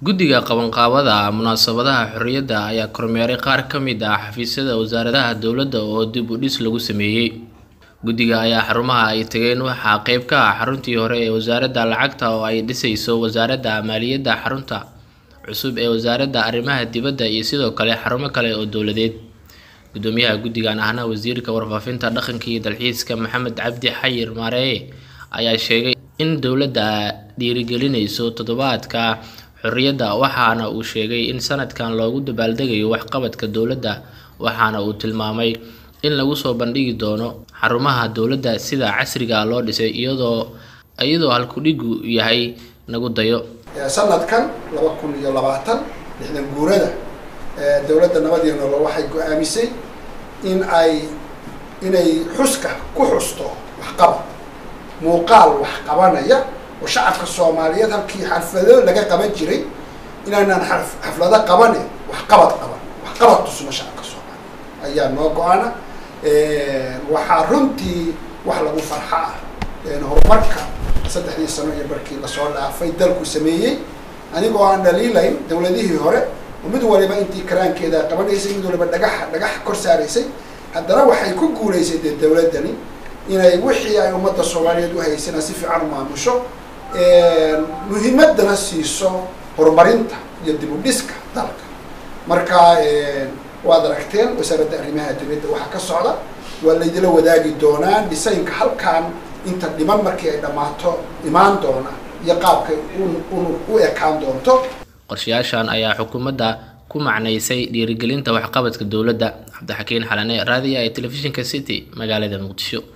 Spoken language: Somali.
guddiga qabanqaabada munaasabadaha xorriyadda ayaa kormeeray qaar ka mid ah xafiisyada wasaaradaha dowladda oo dib u dhis lagu sameeyey guddiga ayaa xarumaha ay tageen waxaa qeyb ka ah xaruntii hore ee wasaaradda lacagta oo ay dhisayso wasaaradda maaliyadda xarunta cusub ee wasaaradda arrimaha dibadda iyo sidoo kale xarumo kale oo dowladeed gudoomiyaha guddigan ahna wasiirka warfaafinta dhaqanka iyo dalxiiska maxamed cabdi xayir maareeye ayaa sheegay in dowladda dhiirigelinayso toddobaadka xorriyadda waxaana uu sheegay in sanadkan loogu dabaaldegayo waxqabadka dowladda waxaana uu tilmaamay in lagu soo bandhigi doono xarumaha dowladda sida casriga loo dhisay iyadoo iyadoo halkudhigu yahay nagu dayo sanadkan laba kun iyo labaatan lixdan guurada dowladda nabad iyo nolol waxay go-aamisay in ay inay xuska ku xusto waxqabad muuqaal wax qabanaya oo shacabka soomaaliyeed halkii xaflado laga qaban jiray inaanaan xaflado qabane waxqabad qaban waxqabad tusno shacabka soomaaliyeed ayaa noo go-ana waxaa runtii wax lagu farxa ah horumarka saddexdii sano iyo barkii lasoo dhaafay dalku sameeyey anigoo aan dhaliilayn dowladihii hore oo mid waliba intii karaankeeda qabanaysay mid waliba dhagax dhagax kor saaraysay haddana waxay ku guulaysay dee dowladdani inay wixii ay ummadda soomaaliyeed u haysana si fiican u maamusho muhiimadana siiso horumarinta iyo dib u dhiska dalka marka waad aragteen wasaaradda arrimaha dibadda waxaa ka socda waa laydila wadaagi doonaa dhisaynka halkan inta dhiman markii ay dhammaato imaan doona iyo qaabkay u ekaan doonto qorshayaashan ayaa xukuumadda ku macnaysay dhiirigelinta waxqabadka dowladda cabdixakiin xalane raadiya ee telefishinka city magaalada muqdisho